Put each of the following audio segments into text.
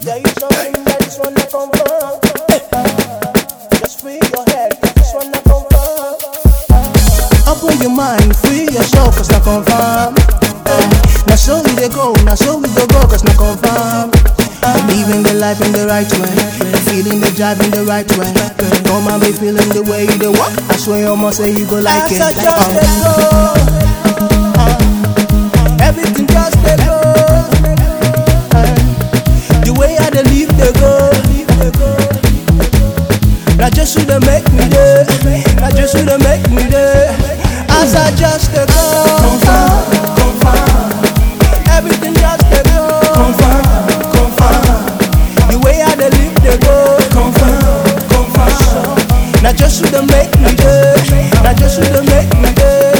There is something that is wanna confirm. Just free your head, this wanna confirm. Open your mind, free your soul, cause not confirm. Eh, Now so we dey go, now so we go go, cause not confirm. Living the life in the right way, feeling the drive in the right way. Come and be feeling the way you dey walk. I swear you must say you go like As it. I Like, just um, dey go, Everything just dey go. The way I dey live dey go. Na just you dey make me dey. Na just you dey make me dey. As I just dey go. Everything just dey go. The way I dey live dey go. Na just you dey make me dey. Na just you dey make me dey.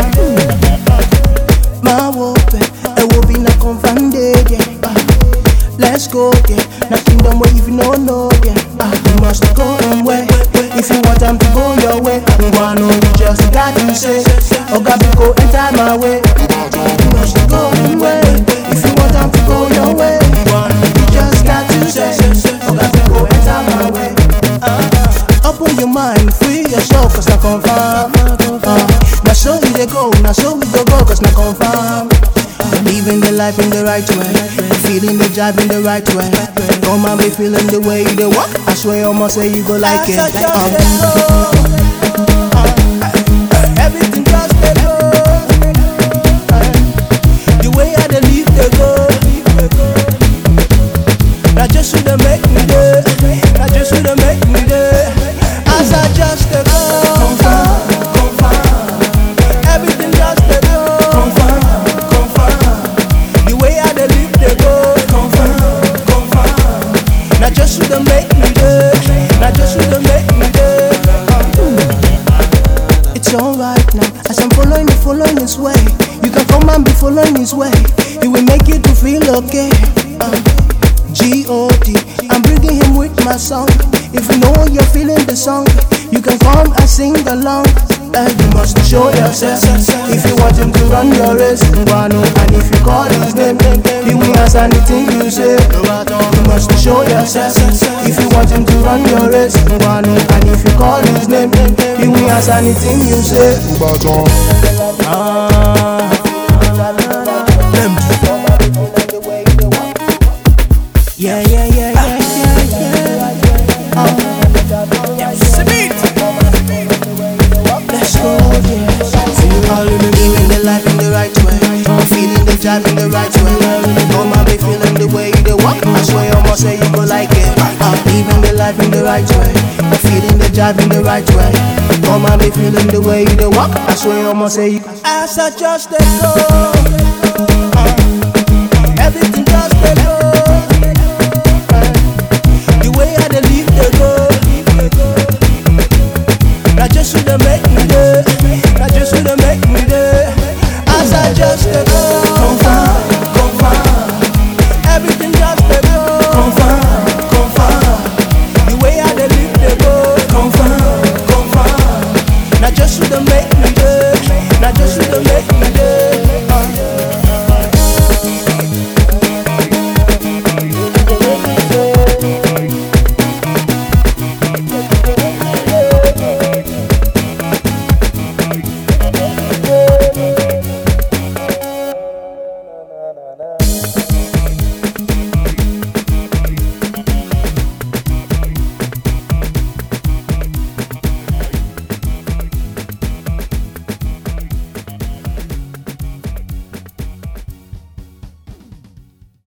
My wope, a wobe na confande, yeah. Ah, Let's go, yeah. Na kingdom where if you no know, yeah. Ah, You must go and way. If you want them to go your way, Ngwano, you just got to say, Oga go enter my way. You must go and way. If you want them to go your way, Ngwano, you just got to say, Oga go enter my way. Open your mind, free your soul, cause not confirm. Uh, now so we dey go, now so we go go, cause not confirm. Living the life in the right way, feeling the drive in the right way. Come and be feeling the way you dey walk. I swear you must say you go like as it. I Like, just um, dey go. everything just dey go. The way I dey live dey go. Na just you dey make me dey. Na just you dey make me dey. As I just dey go. Everything just dey go. The way I dey live dey go. Na just you dey make me dey. Na just you dey make me dey. It's alright now, as I'm following you, following his way. You can come and be following his way. It will make you to feel okay. Uh, G-O-D, I'm bringing him with my song. If you know you're feeling the song, you can come and sing along. Uh, you must show yourself. If you want him to run your race, Ngwano, and if you call his name, he will answer anything you say. You must show yourself. If you want him to run your race, Ngwano, and if you call his name, he will answer anything you say. Ah. Yeah, yeah, yeah, yeah, yeah, yeah. Oh. Let's go, yeah. Living the life in the right way. Feeling the drive in the right way. Come and be feeling the way you dey walk. I swear you must say you go like it. Uh, living the life in the right way. Feeling the drive in the right way. Come and be feeling the way you dey walk. I swear you must say you. As I just dey go.